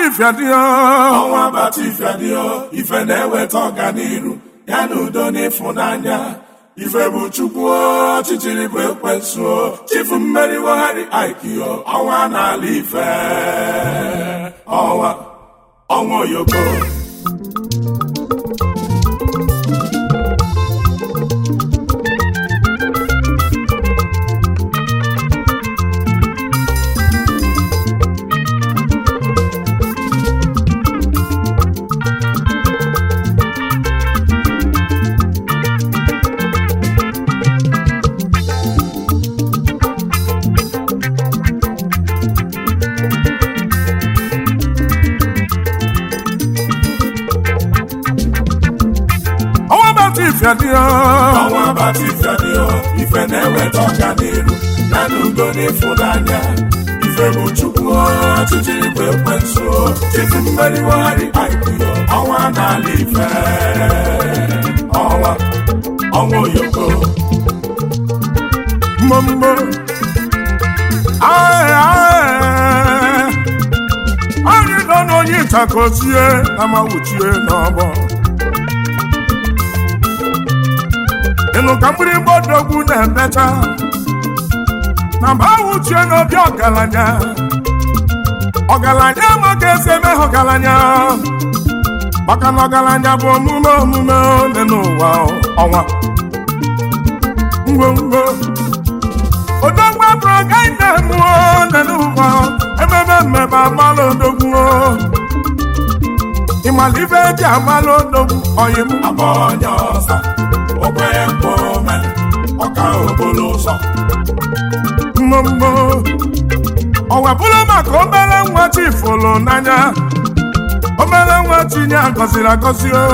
ifeadịọ ọnwa bata ifeadịọ ife na-eweta ọganiru ya na udo na ịfụnanya ife bụ chukwu ọchịchịrị bụ ekwensu chifu mmeri wegharị aikio ọnwa n'ala ife ọnwa ọnwa oyoko ọnwa bata ifeadịọ ọnwa bata ifeadịọ ife na-eweta ọganiru ya na udo na ịfụnanya ife bụ chukwu ọchịchịrị bụ ekwensu chifu mmeri wegharị aikio ọnwa n'ala ife ọnwa ọnwa oyoko mbombo ae ae anyị nọ n'onye ntakozie na mawuchie n'ọgbọ ịnụ ka mgbịrịgba odogwu na-emecha na mgbe awụchie n'obi ọgaranya ọgaranya amaghị esi eme ha ọgaranya maka na ọgaranya bụ omume omume ole n'ụwa ọnwa ngwongwo odogwu abụrụ gaghị na-emụọ ole n'ụwa ememe mmemme amalụ odogwu ịmala ibe eji amalụ odogwu ọyị m agba onye ọsa okwenye mkpome ọka obolo ụzọ mmommo ọwa bụrụ maka obere nwa chifụlụ n'anya obere nwa tinye agọziri agọzi o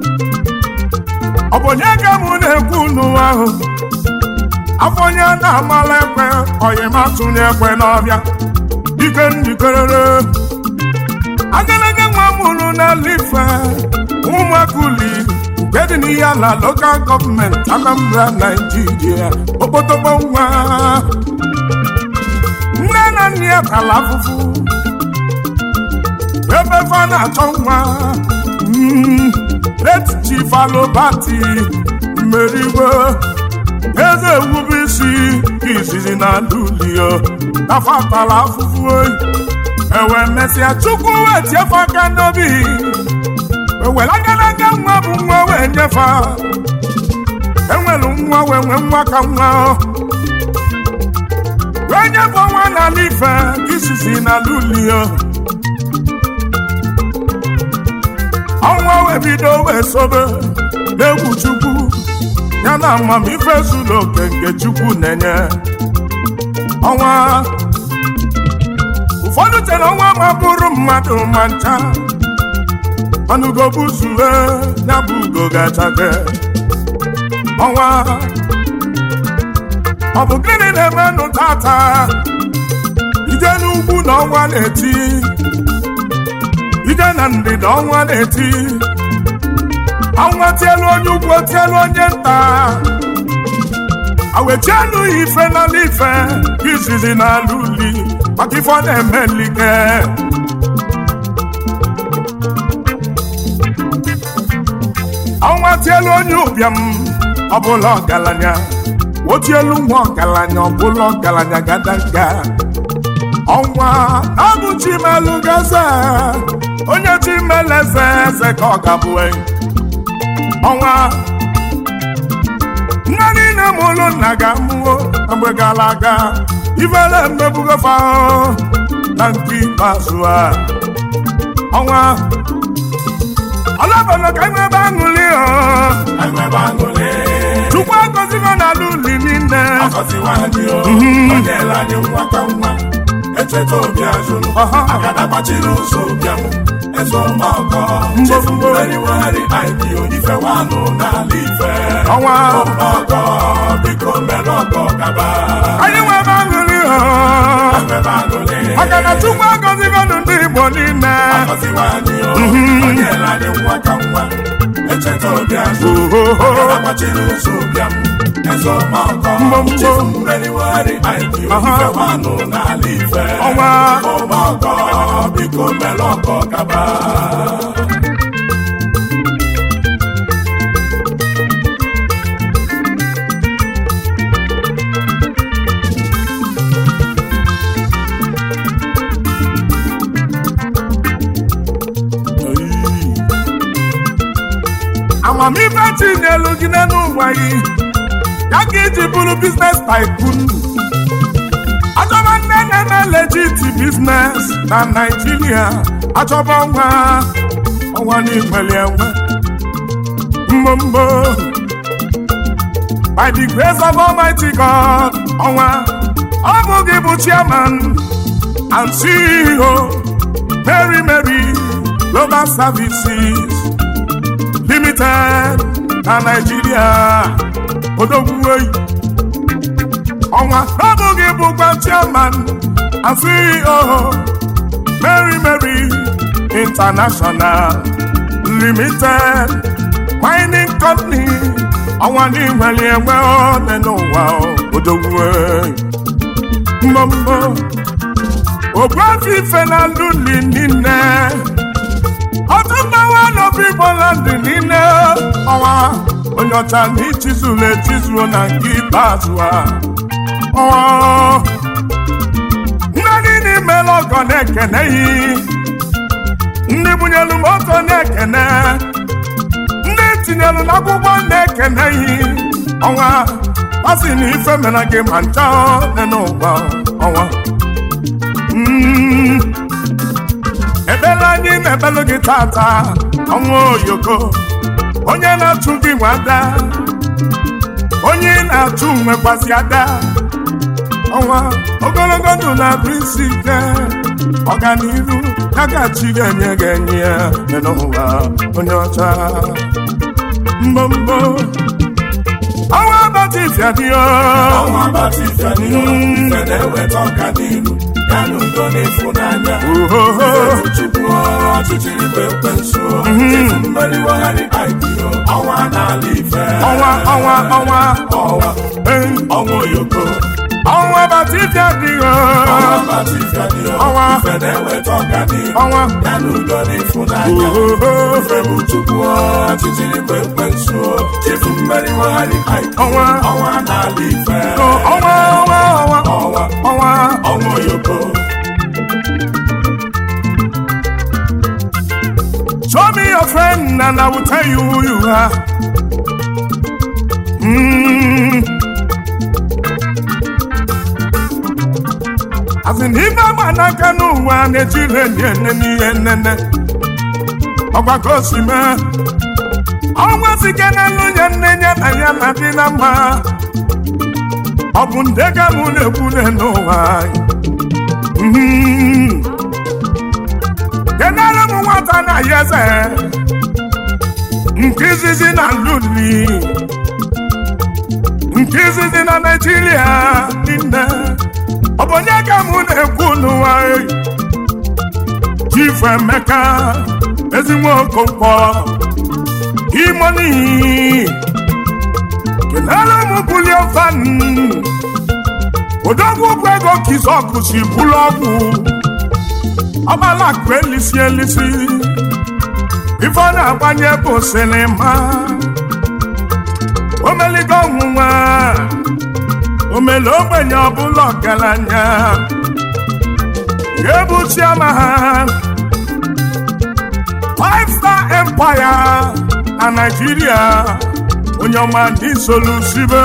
ọ bụ onye ka mụ na-ekwu n'ụwa ahụ afọ onye na-amala ekwe ọyịmatụnye ekwe n'ọbịa ike njikerere agadaga nwa mụrụ n'ala ife ụmụakụli nke dị n'ihe ala lokal gọọmenti Anambra Naijiria okpotokpo nwa nne na nna ya tala afụfụ ebe fa na-achọ nwa Mm, late chief alobati mmeriwe eze ewube isi izizi na lulio nafa tala afụfụ oyi ewe mesịa chukwu wee tiefe aka n'obi ewere agadaga nwa bụ nwa wee nyefe enwere nwa wee nwee nwa ka nwa wee nyefe nwa n'ala ife izizi na lulio ọnwa wee bido wee sobe n'egwu chukwu ya na amamife zuru oke nke chukwu na-enye ọnwa ụfọdụ chere ọnwa ma bụrụ mmadụ ma ncha mana ugo buzue ya bụ ugo gachake ọnwa ọ bụ gịnị na-emenụ tata ije n'ugwu na ọnwa na-eti ije na ndịda ọnwa na-eti ọnwa tielu onye ugwu tielu onye nta awechienu ife n'ala ife izizi n'ala uli maka ife ọ na-eme nlike ọnwa tielu onye ụbịam ọbụla ọgaranya otielu nwa ọgaranya ọbụla ọgaranya gadaga ọnwa na-abụ chimelu gaze onye chimelu eze eze ka ọ gabụ ọnwa nne niile mụrụ nna ga-amụwo na mgbe gara aga ifere mmebugofa na nke ikpeazụ a ọnwa ọlọbọlọ ka nwebe aṅụli enwebe aṅụrị chukwu agọzigo n'ala uli niile ọgọziwa anyị o onye ele anyị nwa ka nwa echeta obi azụrụ Ọha. agada gbachiri ụzọ ụbịam eze ọmọgọ chefu mmeriwegharị aikio ife wanụ n'ala ife ọnwa ọmọgọ biko mere ọgọ gaba anyị nwebe aṅụli enwebe aṅụrị maka na chukwu agọzigo ndị igbo niile ọgọziwa anyị o onye ele anyị nwa ka nwa cheta obiazụ ohoho agbachiri ụzọ ụbịam eze ọmakọ Mbọmbọ. chifu mmeriwegharị aiki Aha. ife nwanụ n'ala ife ọnwa ọmakọ biko mere ọkọ gaba amamife tinyelu gị n'elu ụwa gị ya ka iji bụrụ biznes tycoon achọba nne na-eme legit biznes na naijiria achọba ọnwa ọnwa n'igweli enwe mbombo by the grace of almighty god ọnwa ọ bụ gị bụ chairman and ceo mary mary global services limited na Naịjirịa odogwuoyi ọnwa abụghị bụkwa chairman and CEO Mary Mary International Limited mining company ọnwa n'inwere enwe ole n'ụwa odogwuoyi mbọmbọ ogbuafi ife na luli niile ọtụtụ n'obi Igbolandị niile ọnwa onye ọcha na ichizuru echizuo na nke ikpeazụ a ọnwa nne niile imela ọgọ na-ekeneghị ndị bunyelu moto na-ekene ndị tinyelu n'akwụkwọ na-ekeneghị ọnwa asị na ife mere gị ma ncha dị n'ụwa ọnwa Mm. ekpere anyị na-ekpelu gị tata ọnwa oyoko onye na-achụ gị nwe ada onye ị na-achụ nwekwasị ada ọnwa ogologo ndụ na-abụ isi ike ọganihu ya gachi ga-enye gị enye ya dị n'ụwa onye ọcha mbombo ọnwa abatị fiadio ọnwa batifia n'ihu ife na-eweta ọganihu ya na udo na ịfụnanya ohoho Ife chukwu ọchịchịrị bụ ekwensu chifu mmeriwegharị aikio ọnwa n'ala ife ọnwa ọnwa ọnwa ọnwa eh, ọnwa oyoko ọnwa abatị fiadio ọnwa batifia n'ihu Ọnwa. ife na-eweta ọganihu ọnwa ya na udo na ịfụnanya ohoho ife bụ chukwu ọchịchịrị bụ ekwensu chifu mmeriwegharị aikio Ọnwa. ọnwa n'ala ife ọnwa ọnwa ọnwa ọnwa ọnwa ọnwa oyoko Show me your friend and I will tell you who you are. Mm. Asị na ife agba n'aka n'ụwa na-ejiri enyi ene n'ihe nnene ọgbakọ si mee ọnwa sike n'elu ya nne ya na ya na dị na mma ọ bụ nde ga mụ na-ekwu n'ụwa anyị. Mm. kenere m nwata na ya eze nke izizi na luli nke izizi na naijiria niile ọ bụ onye ka mụ na-ekwu n'ụwa eyi? chifu emeka ezigbo okonkwo imoni kenere m bulion van odogwu bụ ego kizọkụ si bụlụ ọgwụ ọgbala akụ elisi elisi ife ọ na-agbanye bụ sinima omeligo ọnwụnwa omele ogbenye ọbụla ọgaranya ga-ebu chiama ha five star empire na naijiria onye ọma ndị solusibe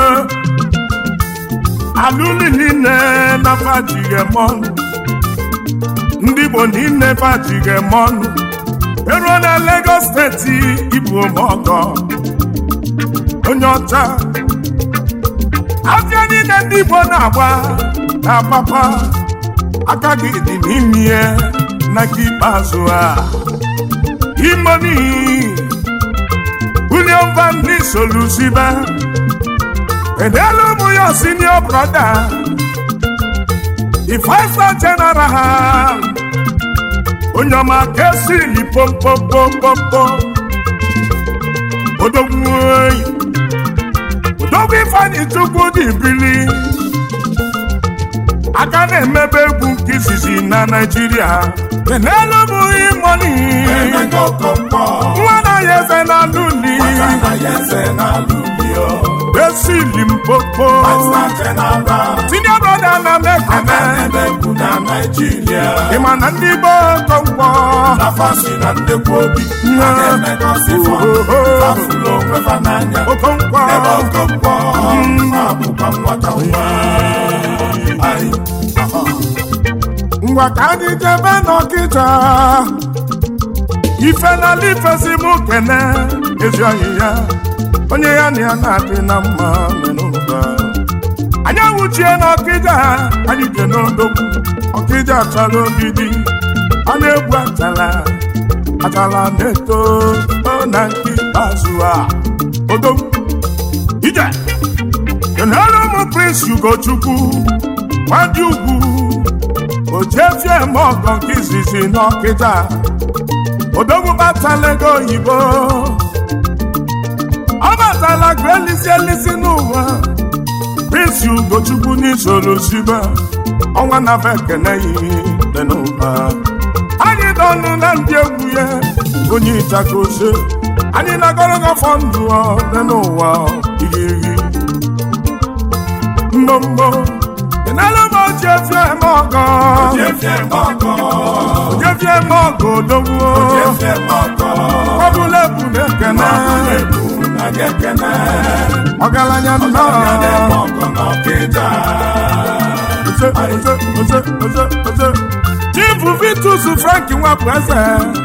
alụli niile na fajigемọnụ ndị Igbo niile bajighị m ọnụ eruo na Lagos steeti ibu ọgọ onye ọcha afịa niile ndị Igbo na-agba na papa aka gị dị n'ime ihe na nke ikpeazụ a imoni William Van Nisoluzibe edelu ụmụ ya senior brother the five star general onye ọma ka esiri pompopopompo odogwu oyi odogwu ifeanyị chukwu dị bili aka na-emebe egwu nke izizi na naijiria kenelu bụ imoni Emeka Okonkwo nwa na ya eze na luli Nwata ya eze na-alụ uli o esi limpopo Master General senior brother na aka mekene na-eme egwu na Naịjirịa ịma na ndị be okonkwo afasi na ndekwa obi a na-emekọsịfọ afụlụ onwe fa n'anya okonkwo ebe Okonkwo abụkwa nwata nwa Ai, aha. ngwa ka anyị jebe n'ọkịta ife n'ala ifesi mụ kene ezi ọyị ya onye ya na ya na-adị na mma menụba anyị awụchie n'ọkịja anyị je n'odogwu ọkịja achara ogidi a na-egwu achala achala na-eto o na nke ikpeazụ a odogwu ije kenere ụmụ prince ugochukwu nwadị ugwu ojefie eme ọgọ nke izizi n'ọkịja odogwu batala ego oyibo ọ batala gụ elisi elisi n'ụwa prince ugochukwu n'isoro sibe ọnwa na bekene dị n'ụba anyị dọnụ na ndị egwu ya onye ịchaka ose anyị nagoro gafọ ndụ ọ dị n'ụwa igirigi mbombo kenelu m ojefie eme ọgọ Jefie Mọgọ, ojefie eme ọgọ odogwu Jefie Mọgọ, ọbụla ebu na-ekene Ebu na gị ekene, ọgaranya ya nnọọ na-eme ọgọ n'Ọkịja. Oze, oze, oze, oze, oze. chifu vitus frank nwapụ eze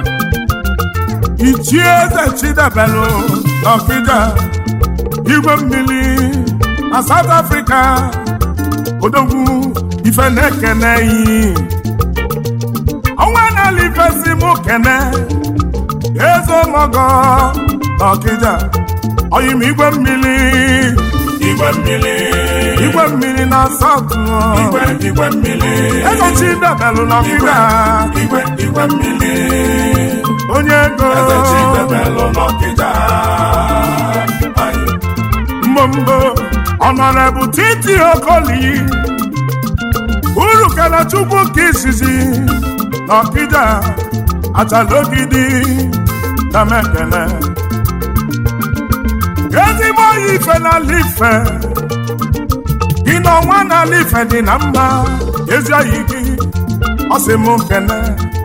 ichie eze chidebelu n'ọkịja igwe mmiri na south africa odogwu ife na-ekene iyi ọnwa na-ala ifesi mụ kene eze mọgọ n'ọkịja oyim igwe mmiri Igwe mmiri, igwe mmiri na south igwe igwe mmiri, ego chidebelu n'ọkịja igwe igwe mmiri, onye ego eze Chidebelu n'Ọkịja. Ai, mbombo ọnọrebụ titi okoli uru kana chukwu nke izizi n'ọkịja achalogidi na mekene ezigbo oyi ife n'ala ife gị n'ọnwa n'ala ife dị na mma ezi oyi gị ọ sị m kene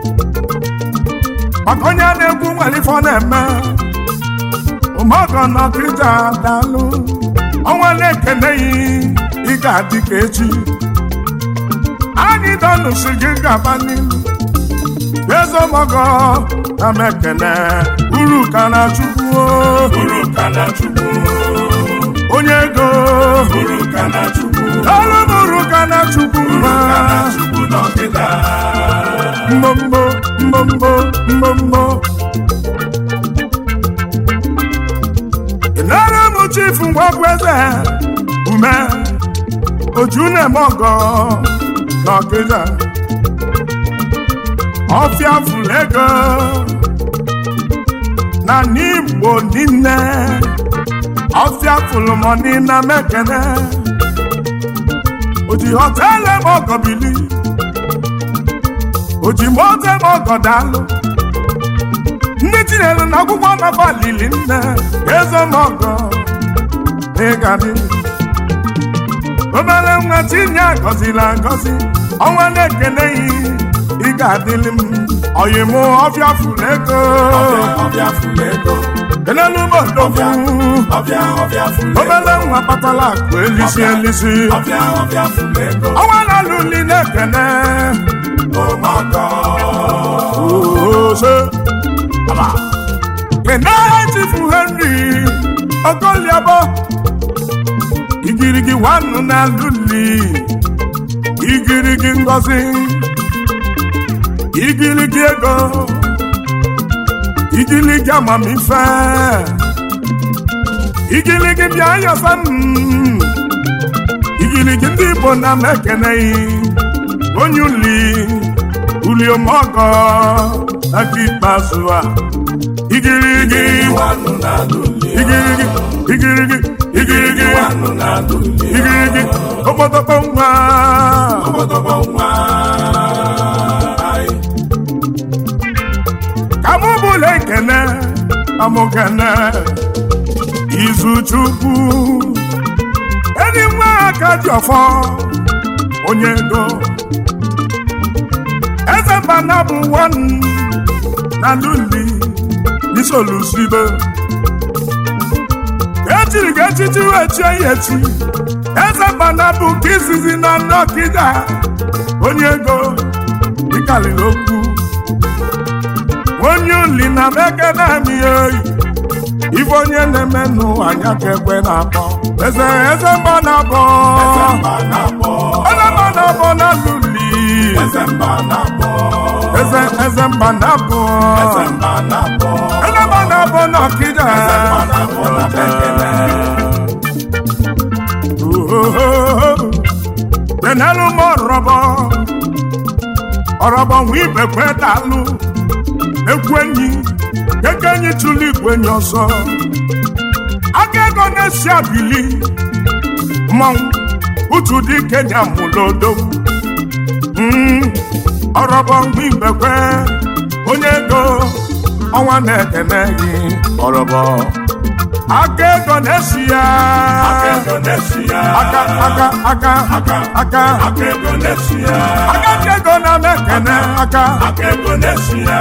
maka onye a na-egwu nwere ife ọ na-eme ụmụọgọ n'ọkịja daalụ ọnwa na-ekeneghị ị ga-adị ka echi anyị dọnụsi gị gaba n'ihu ezomọgọ na mekene uru ka na chukwu uru ka na Chukwu, onye ego uru ka na Chukwu, ọrụ m uru ka na chukwu uru ka na Chukwu n'Ọkịja. mbombo mbombo mbombo nara m chifu ngwagwu eze ume oju na-eme ọgọ n'ọkịja ọfịa fụrụ ego na n'igbo niile ọfịa fụrụ mọni na mekene oji họtelụ eme ọgọ bili oji moto eme ọgọ daalụ ndị tinyere na akwụkwọ nafa lili nne eze m ọgọ ịgadị obere nwa tinye agọziri agọzi ọnwa na-ekeneghị ị ga-adịlị m ọyịm ọfịa fụrụ ego Ọbịa fụlụ ego, kelelu m odogwu ọbịa ọbịa fụlụ ego, obere nwa kpatara akụ elisi elisi ọbịa ọbịa fụlụ ego, ọnwa na-alụli na-ekene ụmụọgọ. ose kenaha chifu henry okoliabo igirigi nwannu na luli igirigi ngozi igirigi ego igirigi amamife igirigi bịa yọsa m igirigi ndị igbo na mekeneghị onye uli uliomọgọ aka ikpeazụ a igirigi Iwanụ na-alụli igirigi igirigi igirigi Iwanụ na-alụli igirigi okpotokpo nwa Obodobo nwa anyị ka mụ bụla ekene amụkene izu chukwu enyi nwa aka dị ọfọ onye ego eze mbana bụ wan na luli n'isolusibe echiri ga echichi wee chie ya echi eze mbana bụ nke izizi na nnọkịda onye ego ịkalịrị okwu onye uli na meke na-emi oyi ife onye na-eme n'ụwa anya ka ekwe na-akpọ eze eze mba na-abọ mba na-akpọ eze mba na-abọ na luli eze mba na-akpọ eze eze mba na-abọ eze mba na-akpọ eze mba na-abọ na ọkịda mba na-akpọ na bekele tenelu m ọrọbọ ọrọbọ nwa ibekwe dalụ ekwu enyi keke enyi tụlụ igwe enyi ọzọ aka ego na-esi abili mmanwụ utu dị kenya mụlodo ọrọbọ nwa ibekwe onye ego ọnwa na-ekene gị ọrọbọ aka ego na-esi ya aka ego na-esi ya aka aka aka aka aka aka ego na-esi ya aka dị ego na-emekene aka aka ego na-esi ya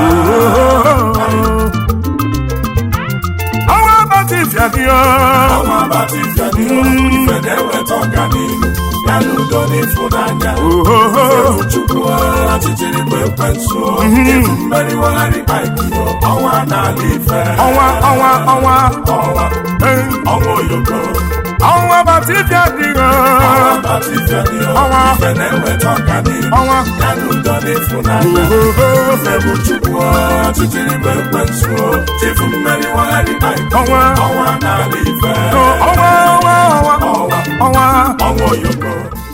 ọnwa abatị fiadio ọnwa abatị fiadio ife na-eweta ọganihu ya na udo na ịfụnanya chukwu ọchịchịrị bụ ekwensu ịbụ mmeriwegharị aikio ọnwa n'ala ife ọnwa ọnwa ọnwa ọnwa eh, ọnwa oyoko ọnwa abatị fiadio ọnwa abatị fiadio Ọnwa. ife na-eweta ọganihu ọnwa ya na udo na ịfụnanya ife bụ chukwu ọchịchịrị bụ ekwensu ịbụ mmeriwegharị aikio Ọnwa. ọnwa n'ala ife ọnwa ọnwa ọnwa ọnwa ọnwa ọnwa oyoko